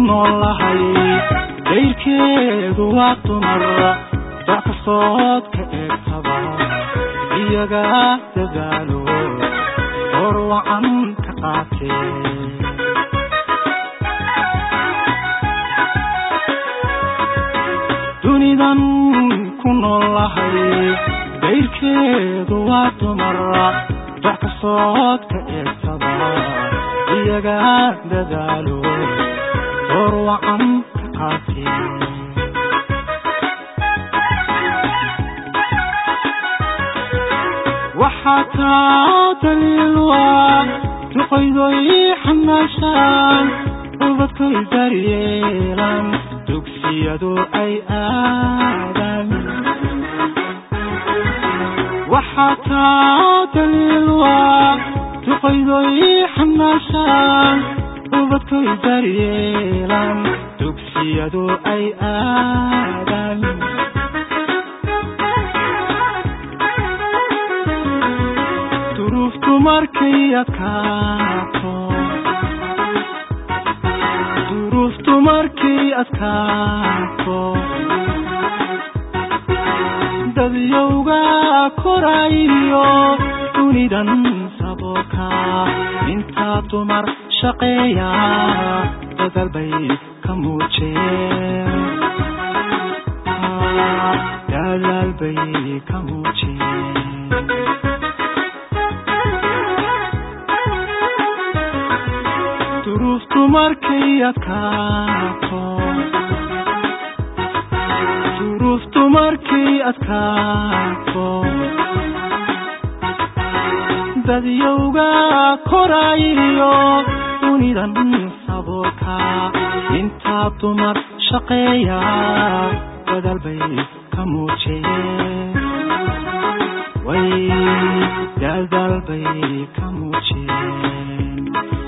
noolahay dayrkeedu waa dumar dac kastood ka eegtaba iyaga dadaalo hor wacan ka qaatee dunidan ku noolahay dayrkeedu waa dumar dac kastood ka eegtaba iyaga dadaalo hor wacan ka qaatee waxaa taa daliilwaa duqaydoy xamaashaan ubadkay daryeelan dugsiyadu ay aadaan waxaa taa daliilwaa duqaydoy xamaashaan ubadkay daryeelan dugsiyadu ay aadaan duruuftu markay adkaato duruuftu markay adkaato dadyowga korayo dunidan saboolka intaa dumar shaqeeya dadal bay ka muujeen dadaal bay ka muujeen duruuftu markay adkaato duruuftu markay adkaato dadyowga korayo dunidan saboolka intaa dumar shaqeeya dadal bay ka muujeen way dadaal bay ka muujeen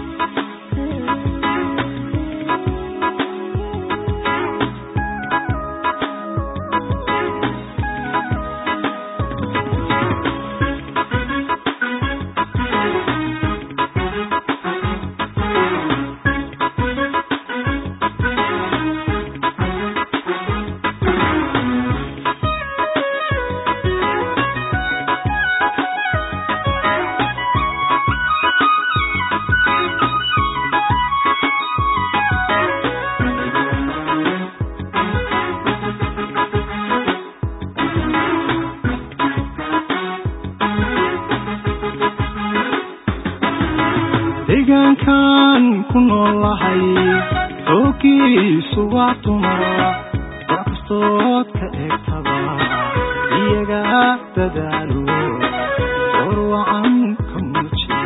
deegaankan ku noolahay xoogiisu waa dumar wax kastood ka eegtaba iyaga dadaalo hor wacan ka muujiye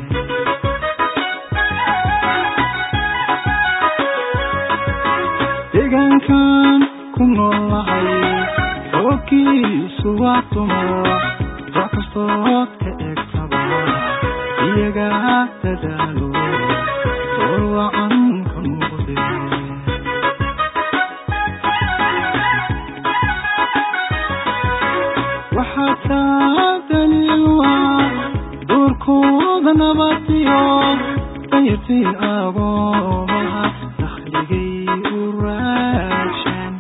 deegaankan ku noolahay xoogiisu waa dumar wax kastood ka eegtaba iyaga dadaalo hor wacan ka muuqde waxaa taa daliilwaa duurkooda nabadiyo dayartii agoomaha dakhligay u raadshan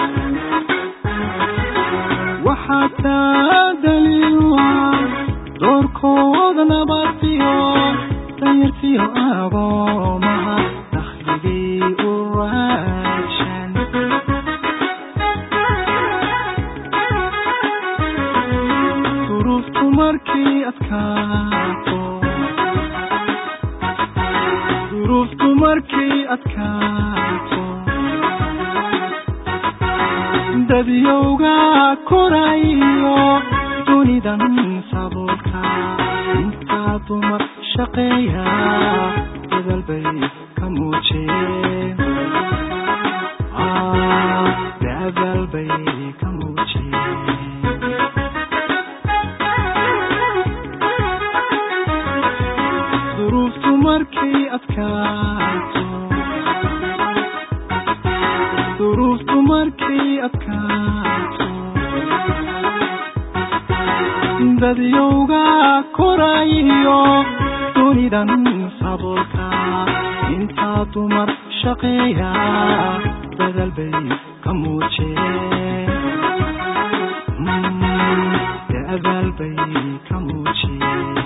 waxaa taa daliilwaa doorkooda nabadiyo dayartiyo agoomaha dakhligay u raadshan duruuftu markay adkaato duruuftu markay adkaato dadyowga korayo dunidan saboolka intaa dumar shaqeeya dadal bay ka muujeen dadal bay ka muujeen duruuftu markay adkaato duruuftu markay adkaato dadyowga korayo dunidan saboolka inta dumar shaqeeya dadal bay ka muujiyeen dadaal bay ka muujiyeen